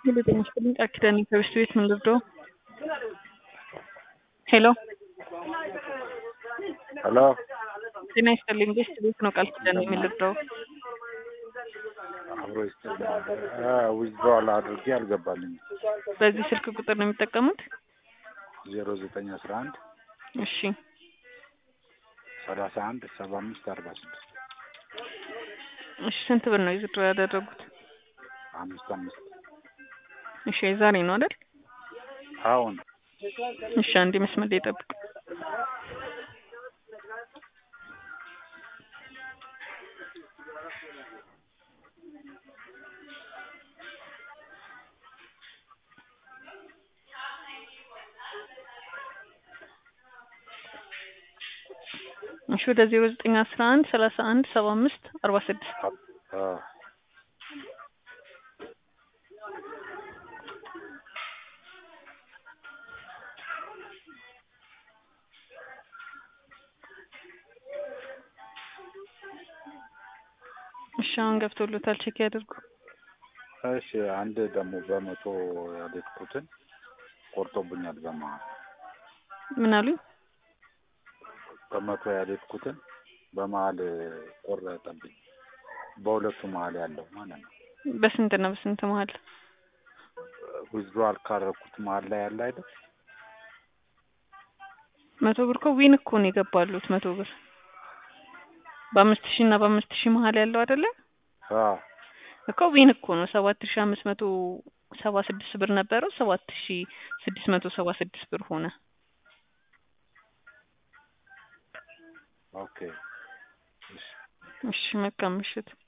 ሄሎ ጤና ይስጥልኝ ቃል ኪዳን ከብስት ቤት ምን ልርዳው? ሄሎ ሄሎ ጤና ይስጥልኝ ቤስት ቤት ነው ቃል ኪዳን ምን ልርዳው? አብሮ ይስጥልኝ። ዊዝድሮዋል አድርጌ አልገባልኝም። በዚህ ስልክ ቁጥር ነው የሚጠቀሙት? ዜሮ ዘጠኝ አስራ አንድ እሺ ሰላሳ አንድ ሰባ አምስት አርባ ስድስት እሺ ስንት ብር ነው ዊዝድሮ ያደረጉት? አምስት አምስት እሺ የዛሬ ነው አይደል? አሁን እሺ አንዴ መስመር ላይ ጠብቁ። እሺ ወደ ዜሮ ዘጠኝ አስራ አንድ ሰላሳ አንድ ሰባ አምስት አርባ ስድስት አ እሺ አሁን ገብቶሎታል ቼክ ያድርጉ። እሺ አንድ ደግሞ በመቶ ያልኩትን ቆርጦብኛል። በመሀል ምን አሉኝ? በመቶ ያልኩትን በመሀል ቆረጠብኝ። በሁለቱ መሀል ያለው ማለት ነው። በስንት ነው በስንት መሀል? ዊዝድሮዋል ካረኩት መሀል ላይ ያለ አይደል? መቶ ብር እኮ ዊን እኮ ነው የገባሉት መቶ ብር በአምስት ሺህ እና በአምስት ሺህ መሀል ያለው አይደለ አ እኮ ዊን እኮ ነው ሰባት ሺህ አምስት መቶ ሰባ ስድስት ብር ነበረው ሰባት ሺህ ስድስት መቶ ሰባ ስድስት ብር ሆነ። ኦኬ እሺ እሺ መልካም ምሽት።